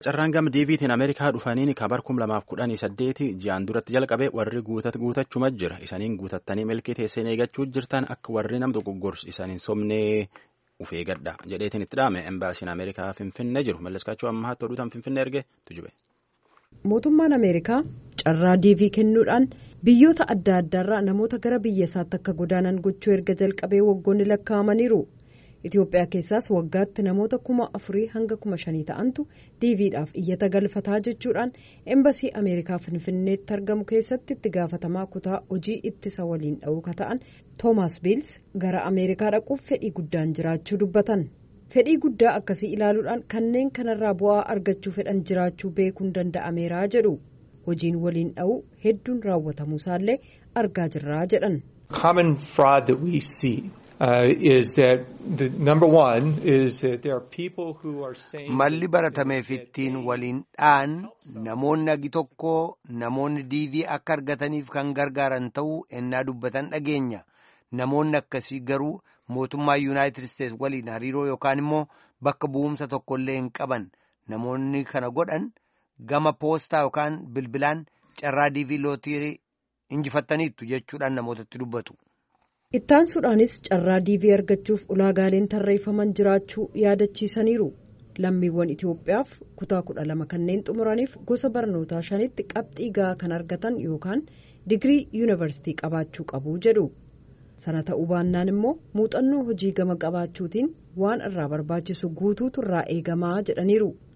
Carraan gama diiviitiin Ameerikaa dhufaniin kabar kum lamaaf kudhanii saddeeti ji'aan duratti jalqabe warri guutachuma jira. Isaniin guutattanii milkii teesseen eeggachuu jirtan akka warri nam dogoggorsu isaniin somnee uf eeggadha jedheetiin itti dhaame embaasiin Ameerikaa Finfinnee jiru. Malleskaachuu ammaatti oduutaan Finfinnee erge tujube. Mootummaan Ameerikaa carraa diivii kennuudhaan biyyoota adda addaarraa namoota gara biyya isaatti akka godaanan gochuu erga jalqabee waggoonni lakkaa'amaniiru. Itoophiyaa keessaas waggaatti namoota kuma afurii hanga kuma shanii ta'antu diiviidhaaf iyyata galfataa jechuudhaan embasii Ameerikaa Finfinneetti argamu keessatti itti gaafatamaa kutaa hojii ittisa waliin dha'uu ka ta'an Toomaas Biils gara Ameerikaa dhaquuf fedhii guddaan jiraachuu dubbatan. Fedhii guddaa akkasii ilaaluudhaan kanneen kanarraa bu'aa argachuu fedhan jiraachuu beekuun danda'ameeraa jedhu hojiin waliin dha'uu hedduun raawwatamuusaallee argaa jirraa jedhan. Malli baratameef ittiin waliin dha'an namoonni agi tokko namoonni diivii akka argataniif kan gargaaran ta'uu ennaa dubbatan dhageenya. Namoonni akkasii garuu mootummaa Yuunaayitid Isteets waliin hariiroo yookaan immoo bakka bu'umsa tokkollee hin qaban. Namoonni kana godhan gama poostaa yookaan bilbilaan carraa diivii lootirii injifattaniittu jechuudhaan namootatti dubbatu. Ittaansuudhaanis carraa diivii argachuuf ulaagaaleen tarreeffaman jiraachuu yaadachiisaniiru. Lammiiwwan Itoophiyaaf kutaa kudha lama kanneen xumuraniif gosa barnootaa shanitti qabxii gahaa kan argatan yookaan digirii yuunivarsiitii qabaachuu qabu jedhu. Sana ta'uu baannaan immoo muuxannoo hojii gama qabaachuutiin waan irraa barbaachisu guutuutu irraa eegamaa jedhaniiru.